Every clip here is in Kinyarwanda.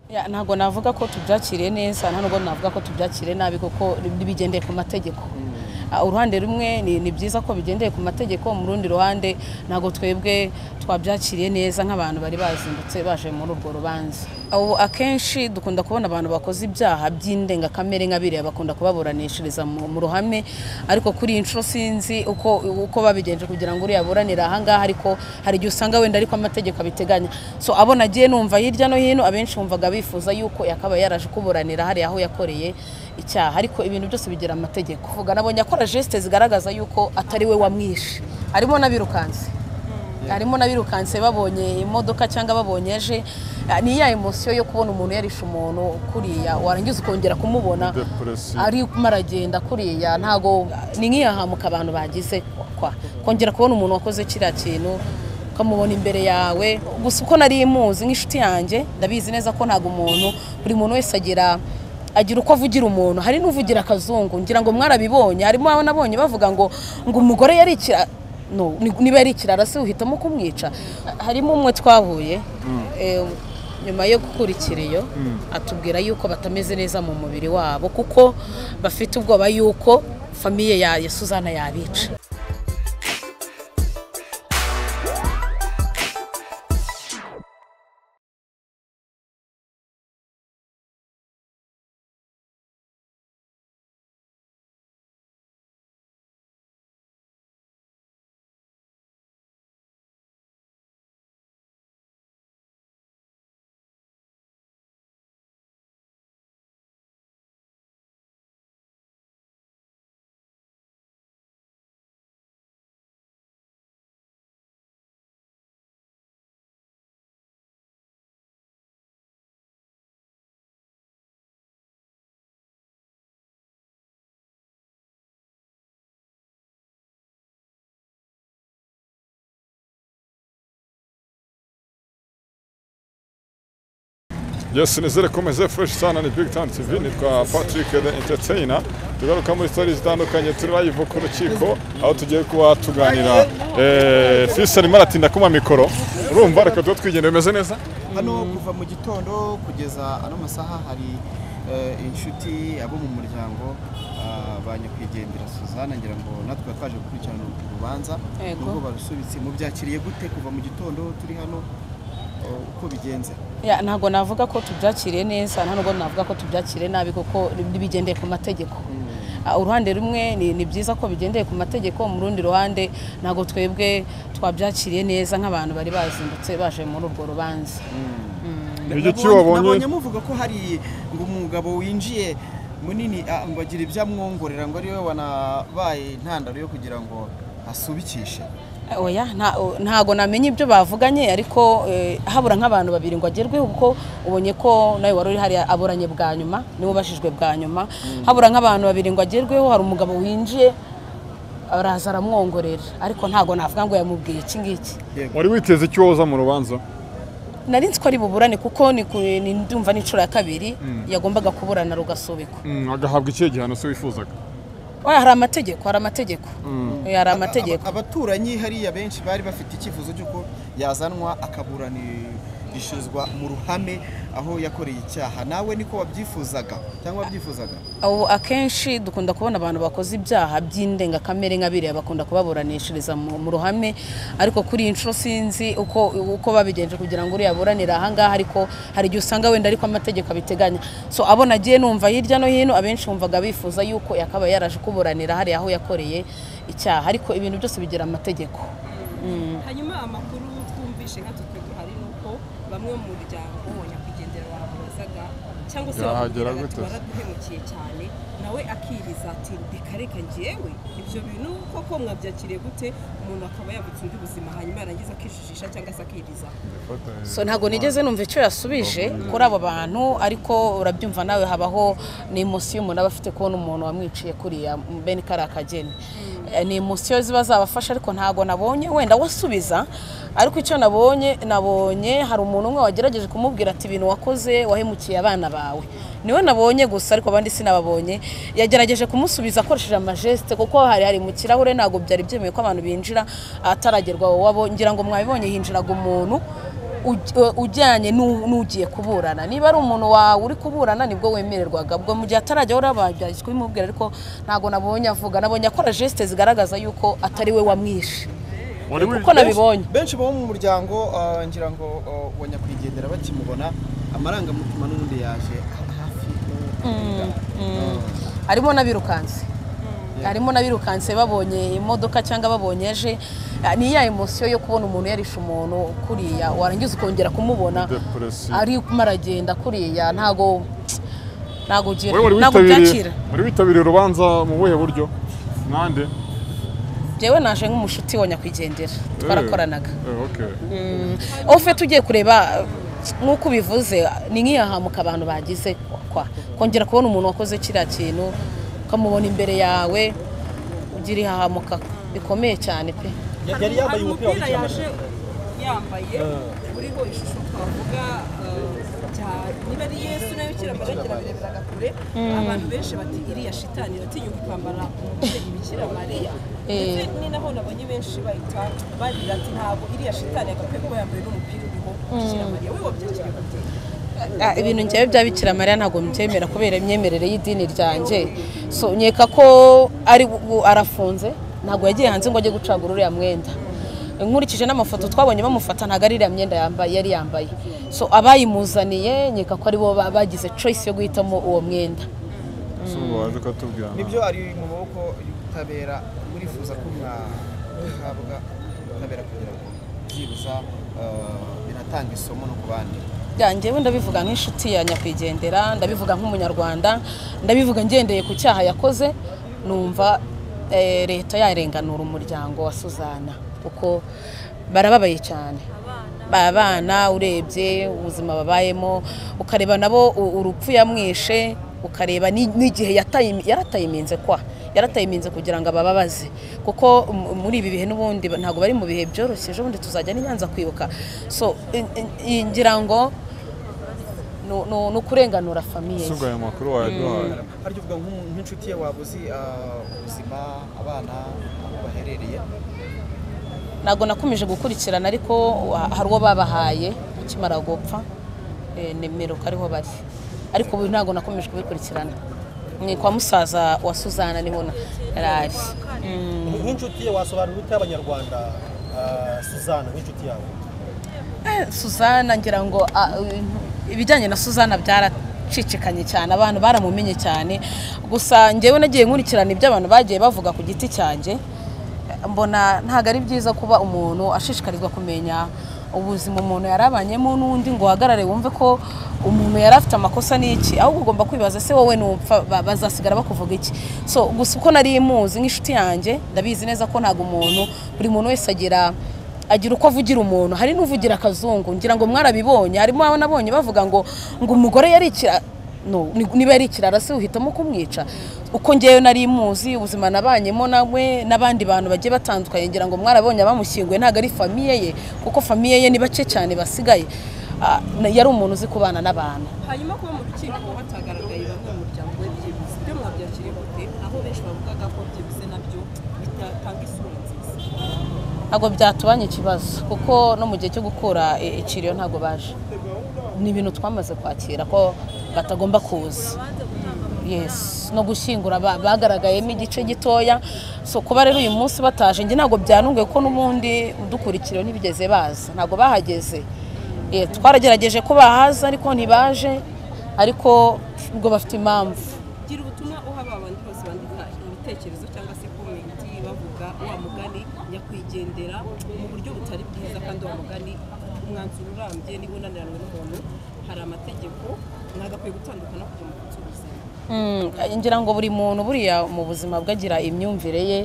Ya, ntabwo navuga ko tubyakiriye neza nta nubwo navuga ko tubyakiriye nabi kuko bigendeye ku mategeko Ah, uruhande rumwe ni, ni byiza ko bigendeye ku mategeko mu rundi ruhande ntabwo twebwe twabyakiriye neza nk'abantu bari bazindutse baje muri urwo rubanza Abo akenshi dukunda kubona abantu bakoze ibyaha by'indengakamere nka biriya bakunda kubaburanishiriza mu, mu ruhame ariko kuri iyi nshuro sinzi uko, uko babigenje kugira ngo uriya aburanire ahangaha ariko hari igihe usanga wenda ariko amategeko abiteganya so abo nagiye numva hirya no hino abenshi wumvaga bifuza yuko yakabaye yaraje kuburanira hariya aho yakoreye icyaha ariko ibintu byose bigira amategeko vuga nabonye akora geste zigaragaza yuko atari we wamwishe harimo n'abirukanse harimo n'abirukanse babonye imodoka cyangwa babonye aje Ah, ni ya emosiyo yo kubona umuntu yarishe umuntu kuriya warangiza ukongera kumubona Depressive. ari kumara agenda kuriya ntago ni nk'iyahamuka abantu bagize kwa kongera kubona umuntu wakoze kiriya kintu ukamubona imbere yawe gusa uko nari muzi nk'inshuti yanjye ndabizi neza ko ntabwo umuntu buri muntu wese agira agira uko avugira umuntu hari n'uvugira akazungu ngira ngo mwarabibonye harimo abo nabonye bavuga ngo ngo umugore yari ikira no, ni- niba yari ikirara se uhitamo kumwica harimo umwe twahuye eh, nyuma yo gukura ikiriyo atubwira yuko batameze neza mu mubiri wabo kuko bafite ubwoba yuko famiye ya ya Suzana yabica Yes, nizere ko meze fresh sana ni Big Time TV nitwa Patrick the Entertainer tugaruka muri story zitandukanye turi live ku rukiko aho tugiye kuba tuganira eh, Fisa arimo aratinda kuma mikoro urumva reka tuba twigenda bimeze neza hano kuva mu gitondo kugeza ano masaha hari eh, inshuti abo mu muryango ah, ba nyakwigendera suzana ngira ngo natwe twaje gukurikirana uru rubanza Yego. nubwo barusubitse mubyakiriye gute kuva mu gitondo turi hano eh, uko bigenze Ya, ntabwo navuga ko tubyakiriye neza nta nubwo navuga ko tubyakiriye nabi kuko bigendeye ku mategeko Ah, uruhande rumwe ni, ni byiza ko bigendeye ku mategeko mu rundi ruhande ntabwo twebwe twabyakiriye neza nk'abantu bari bazindutse baje muri urwo rubanza Ni iki wabonye nabonye muvuga ko hari ngo umugabo winjiye munini ah, ngo agira ibyo amwongorera ngo ariwe wanabaye intandaro yo kugira ngo asubikishe oya nta- ntago namenye ibyo bavuganye ariko eh, habura nk'abantu babiri ngo agerweho kuko ubonye ko nawe wari uri hariya aburanye bwa nyuma niwe ubashijwe bwa nyuma habura nk'abantu babiri ngo agerweho hari umugabo winjiye araza aramwongorera ariko ntago navuga ngo yamubwiye iki ngiki wari witeze icyo woza mu rubanza nari nzi ko ari buburane kuko ni ku- ni ndumva n'inshuro ya kabiri yagombaga kuburana rugasubikwa Mm, agahabwa ikihe gihano se wifuzaga oya hari amategeko hari amategeko Eh, hari amategeko Aba- abaturanyi hariya benshi bari bafite icyifuzo cy'uko yazanwa akaburanishirizwa mu ruhame aho yakoreye icyaha nawe niko wabyifuzaga cyangwa wabyifuzaga Abo akenshi dukunda kubona abantu bakoze ibyaha by'indengakamere nka biriya bakunda kubaburanishiriza mu, mu ruhame ariko kuri iyi nshuro sinzi uko, uko babigenje kugira ngo uriya aburanire ahangaha ariko hari igihe usanga wenda ariko amategeko abiteganya so abo nagiye numva hirya no hino abenshi wumvaga bifuza yuko yakabaye yaraje kuburanira hariya aho yakoreye icyaha ariko ibintu byose bigira amategeko hanyuma amakuru twumvishe nka twe duhari ni uko bamwe mu muryango wa nyakwigendera bamubazaga cyangwa se Yahagera bamubwiraga gute? ati waraduhemukiye cyane nawe akiriza ati reka reka njyewe ibyo bintu koko mwabyakiriye gute umuntu akaba yavutse undi buzima hanyuma yarangiza akijijisha cyangwa se akiriza so ntabwo nigeze numva icyo yasubije kuri abo bantu ariko urabyumva nawe habaho ni emosiyo umuntu aba afite kubona umuntu wamwiciye kuriya bene kariya kageni Eh, ni emosiyo ziba zabafasha ariko ntabwo nabonye wenda wasubiza ariko icyo nabonye nabonye hari umuntu umwe wagerageje kumubwira ati ibintu wakoze wahemukiye abana bawe niwe nabonye gusa ariko abandi sinababonye yagerageje kumusubiza akoresheje amajeste kuko hari hari mu kirahure ntabwo byari byemewe ko abantu binjira ataragerwa wowe abo ngira ngo mwabibonye hinjiraga umuntu uj- ujyanye n'u- n'ugiye kuburana niba ari umuntu wawe uri kuburana nibwo wemererwaga ubwo mu gihe atarajya warababyaje kubimubwira ariko ntabwo nabonye avuga nabonye akora gesite zigaragaza yuko atari we wamwishe Wari kuko wi- nabibonye benshi bo mu muryango ah, ngira ngo ah, wa nyakwigendera bakimubona amarangamutima n'ubundi yaje hafi y'uwo Ah. harimo n'abirukanse harimo n'abirukanse babonye imodoka cyangwa babonye eje ni ya emosiyo yo kubona umuntu yarishe umuntu kuriya warangiza ukongera kumubona Depression. ari maragenda kuriya ntago ntago ugira Wowe wari ntago witabiriye byakira wari witabiriye urubanza mu buhe buryo nande jewe naje nk'umushuti wa nyakwigendera twarakoranaga Eh, okay. ofete ugiye kureba nk'uko ubivuze ni nk'iyahamuka abantu bagize kwa kongera kubona umuntu wakoze kiriya kintu ukamubona imbere yawe ugira ihahamuka bikomeye cyane pe yari yambaye hari umupira umupira w'icyamara yaje yambaye uriho ishusho twavuga eh, bya- niba ari yesu nayo kiramaragira bireberaga kure abantu benshi bati iriya shitani iratinyuka kwambara umubyeyi bikira mariya ndetse ni naho nabonye benshi bahita barira ati ntabwo iriya shitani yagakwiye kuba yambaye n'umupira uriho bikira mariya wibabye kiri gute Ah, ibintu njyewe bya bikira mariya ntabwo mbyemera kubera imyemerere y'idini ryanjye so nkeka ko ari ubu arafunze ntabwo yagiye hanze ngo ajye gucagura uriya mwenda nkurikije n'amafoto twabonye bamufata ntabwo ari iriya myenda yambaye yari yambaye so abayimuzaniye nkeka ko ari bo ba- bagize choice yo guhitamo uwo mwenda Si ubu waje ukatubwira nibyo ari mu maboko y'ubutabera murifuza ko mwahabwa ubutabera kugira ngo byibuza ah, binatanga isomo no ku bandi Ya, njyewe ndabivuga nk'inshuti ya nyakwigendera ndabivuga nk'umunyarwanda ndabivuga ngendeye ku cyaha yakoze numva eh, leta yarenganura umuryango wa suzana kuko barababaye cyane abana urebye ubuzima babayemo ukareba nabo u- urupfu yamwishe ukareba ni- n'igihe yataye- yarataye iminze kwa yarataye iminze kugira ngo abababaze kuko m- muri ibi bihe n'ubundi ba- ntabwo bari mu bihe byoroshye ejo bundi tuzajya n'inyanza kwibuka so in- in- in- ngira ngo ni- ni ni ukurenganura famiye usubwa aya makuru wayaduhaye harya uvuga nk'umu- nk'inshuti ye waba uzi ah, ubuzima abana aho baherereye ntabwo nakomeje gukurikirana ariko wa- hari uwo babahaye akimara gupfa eh, nimero ko ariho bari ariko ubu ntabwo nakomeje kubikurikirana ni kwa musaza wa suzana niho na- yarari Mm. nk'inshuti ye wasobanurira ute abanyarwanda ah, suzana nk'inshuti yawe Eh, Suzana ngira ngo ah, eh, ibijyanye na Suzana byaracicikanye cyane abantu baramumenye cyane gusa njyewe nagiye nkurikirana ibyo abantu bagiye bavuga ku giti cyanjye Eh, mbona ntabwo ari byiza kuba umuntu ashishikarizwa kumenya ubuzima umuntu yarabanyemo n'undi ngo uhagarare wumve ko umuntu yari afite amakosa n'iki ahubwo ugomba kwibaza se wowe nupfa ba- bazasigara bakuvuga iki so gusa uko nari muzi nk'inshuti yanjye ndabizi neza ko ntabwo umuntu buri muntu wese agira agira uko avugira umuntu hari n'uvugira akazungu ngira ngo mwarabibonye harimo abo nabonye bavuga ngo ngo umugore yari ikira no ni- niba yari ikirara se uhitamo kumwica uko ngewe nari muzi ubuzima nabanyemo nawe n'abandi bantu bagiye batandukanye ngira ngo mwarabonye abamushyinguye ntabwo ari famiye ye kuko famiye ye ni bake cyane basigaye Ah, na- yari umuntu uzi kubana n'abantu hanyuma kuba mu rukiko kuba hatagaragaye bamwe mu muryango we byibuze ibyo mwabyakiriye gute aho benshi bavugaga ko byibuze nabyo bitatanga isura nziza ntabwo byatubanye ikibazo kuko no mu gihe cyo gukura i- ikiriyo ntabwo baje ni ibintu twamaze kwakira ko batagomba kuza yes no gushyingura ba- bagaragayemo igice gitoya so kuba rero uyu munsi bataje njye ntabwo byanunguye ko n'ubundi udukurikireho ntibigeze baza ntabwo bahageze Eh, twaragerageje ko bahaza ariko ntibaje ariko ubwo bafite impamvu gira ubutumwa uha ba bandi bose bandika ibitekerezo cyangwa se komenti bavuga wa mugani nyakwigendera mu buryo butari bwiza kandi wa mugani umwanzuro urambye niba unaniranwe n'umuntu hari amategeko mwagakwiye gutandukana kugira ngo mutse ubuzima Mm, ngira ngo buri muntu buriya mu buzima bwe agira imyumvire ye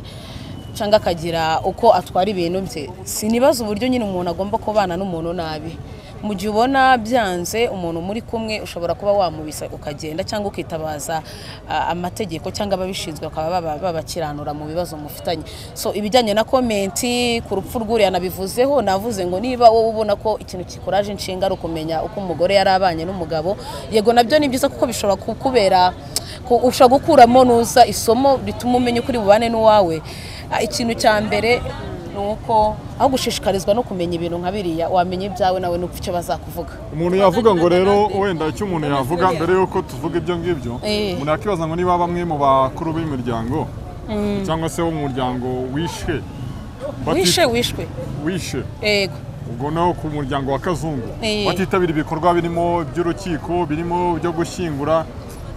cyangwa akagira uko atwara ibintu bye sinibaza uburyo nyine umuntu agomba kubana n'umuntu nabi mu gihe ubona byanze umuntu muri kumwe ushobora kuba wamubisa ukagenda cyangwa ukitabaza ah, amategeko cyangwa ababishinzwe bakaba baba- babakiranura mu bibazo mufitanye so ibijyanye na komenti ku rupfu rw'uriya nabivuzeho navuze ngo niba wowe ubona ko ikintu kikuraje inshinga ari ukumenya uko umugore yari abanye n'umugabo yego nabyo ni byiza kuko bishobora kukubera ko ushobora gukuramo nuza isomo rituma umenya ukuri bubane n'uwawe Ah, ikintu cya mbere ni uko aho gushishikarizwa no kumenya ibintu nka biriya wamenya ibyawe nawe nuko icyo bazakuvuga umuntu yavuga ngo rero wenda icyo umuntu yavuga mbere y'uko tuvuga ibyo ngibyo Eh. umuntu yakibaza ngo niba bamwe mu bakuru b'imiryango cyangwa se wo mu muryango wishe bati- wishe wishwe wishe yego ubwo naho ku muryango wa kazungu Eh. batitabira ibikorwa birimo by'urukiko birimo byo gushyingura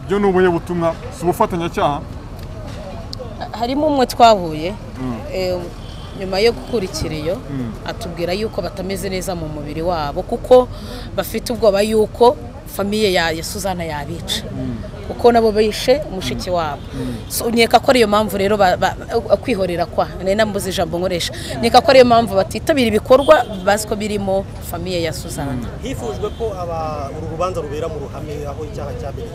byo ni ubuhe butumwa si ubufatanyacyaha harimo umwe twahuye eh, nyuma yo gukurikira iyo atubwira yuko batameze neza mu mubiri wabo kuko bafite ubwoba yuko famiye ya ya suzana yabica kuko nabo bishe mushiki wabo So, nkeka ko ariyo mpamvu rero ba- ba- kwihorera kwa nari nambuze ijambo nkoresha nkeka ko ariyo mpamvu batitabira ibikorwa bazi ko birimo famiye ya suzana hifujwe ko aba uru rubanza rubera mu ruhame aho icyaha cyabereye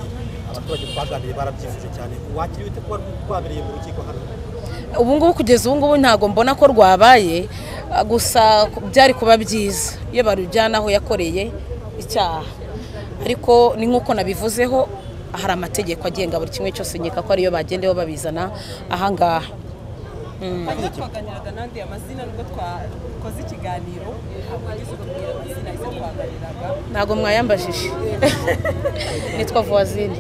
abaturage twaganiriye barabyifuje cyane wakiriwe ute kuba rwabereye mu rukiko hano ubu ngubu kugeza ubu ngubu ntabwo mbona ko rwabaye ah, gusa ku- byari kuba byiza iyo barujyana aho yakoreye icyaha ariko ni nk'uko nabivuzeho hari amategeko agenga buri kimwe cyose nkeka ko ariyo bagendeyeho babizana ahangaha Hanyuma twaganiraga n'andi amazina nubwo twakoze ikiganiro ntabwo yagize ukubwira amazina izo twaganiraga ntabwo mwayambajije nitwa vuwazine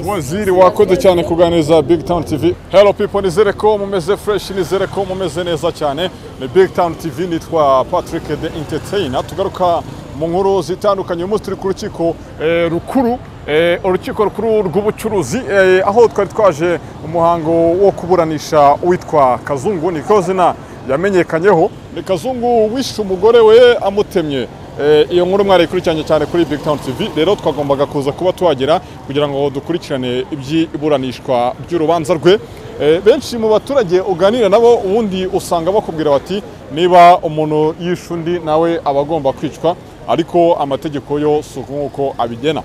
waziri wakoze cyane kuganiriza big town tv hello people nizere ko mumeze fresh nizere ko mumeze neza cyane ni big town tv nitwa patrick the entertainer tugaruka mu nkuru zitandukanye uyu munsi turi ku rukiko eh, rukuru eh, urukiko rukuru rw'ubucuruzi eh, aho twari twaje umuhango wo kuburanisha uwitwa kazungu niko zina yamenyekanyeho ni kazungu wishe umugore we amutemye Eh, iyo nkuru mwarayikurikiranye cyane kuri Big Town TV rero twagombaga kuza kuba tuhagera kugira ngo dukurikirane iby'iburanishwa ry'urubanza rwe Eh, benshi mu baturage uganira nabo ubundi usanga bakubwira bati niba umuntu yishe undi nawe aba agomba kwicwa ariko amategeko yo si uko nguko abigena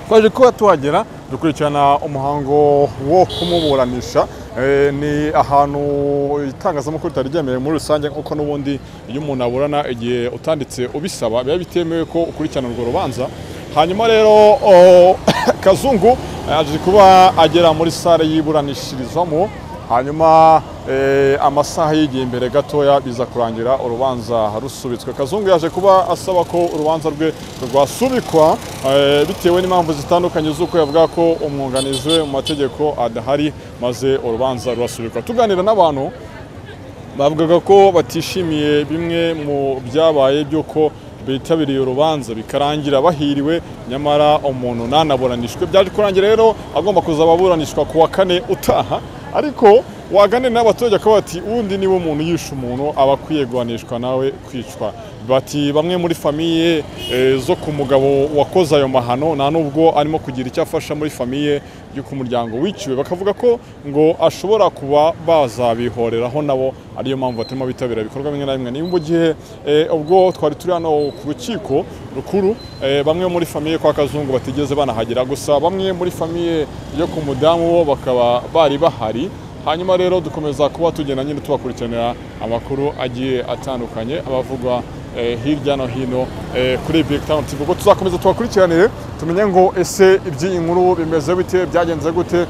twaje kuba tuhagera dukurikirana umuhango wo kumuburanisha Eh, ni ahantu itangazamakuru ritari ryemewe muri rusange nk'uko n'ubundi iyo umuntu aburana igihe utanditse ubisaba biba bitemewe ko ukurikirana urwo rubanza hanyuma rero o- kazungu eh, aje kuba agera muri sale y'iburanishirizwamo hanyuma eh, amasaha y'igihe imbere gatoya biza kurangira urubanza rusubitswe kazungu yaje kuba asaba ko urubanza rwe rwasubikwa eh, bitewe n'impamvu zitandukanye z'uko yavuga ko umwunganizi we mu mategeko adahari maze urubanza rurasubikwa tuganira n'abantu bavugaga ko batishimiye bimwe mu byabaye by'uko bitabiriye urubanza bikarangira bahiriwe nyamara umuntu nanaburanishwe byaje kurangira rero agomba kuza ababuranishwa ku wa kane utaha ariko waganira n'abaturage akaba bati ubundi niba umuntu yishe umuntu aba akwiye guhanishwa nawe kwicwa bati bamwe muri famiye eh, zo ku mugabo wakoze ayo mahano nta nubwo arimo kugira icyo afasha muri famiye yo ku muryango wiciwe bakavuga ko ngo ashobora kuba bazabihoreraho nabo ariyo mpamvu batarimo bitabira ibikorwa bimwe na bimwe ni mu gihe eh, ubwo twari turi hano ku rukiko rukuru eh, bamwe muri famiye kwa kazungu batigeze banahagera gusa bamwe muri famiye yo ku mudamu bo bakaba bari bahari hanyuma rero dukomeza kuba tugenda nyine tubakurikiranira amakuru agiye atandukanye abavugwa eh, hirya no hino eh, kuri Big Town TV ubwo tuzakomeza tubakurikiranire tumenye ngo ese iby'iyi nkuru bimeze bite byagenze gute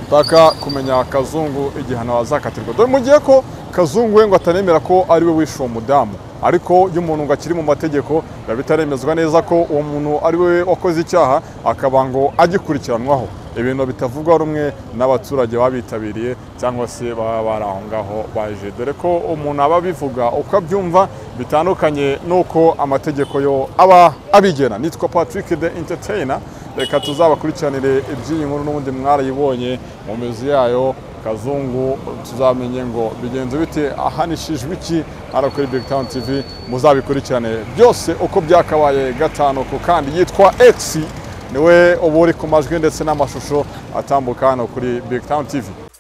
mpaka kumenya kazungu igihano azakatirwa dore mu gihe ko kazungu we ngo atanemera ko ari we wishe uwo mudamu ariko iyo umuntu ngo akiri mu mategeko biba bitaremezwa neza ko uwo muntu ari we wakoze icyaha akaba ngo agikurikiranwaho ibintu bitavugwa rumwe n'abaturage babitabiriye cyangwa se baba bari aho ngaho baje dore ko umuntu aba abivuga uko abyumva bitandukanye n'uko amategeko yo aba abigena nitwa patrick the entertainer reka tuzabakurikiranire iby'iyi nkuru n'ubundi mwarayibonye mu mizi yayo kazungu tuzamenye ngo bigenze bite ahanishijwe iki hano kuri big town tv muzabikurikirane byose uko byakabaye gatanu ku kandi yitwa x niwe uba uri ku majwi ndetse n'amashusho atambuka hano kuri big town tv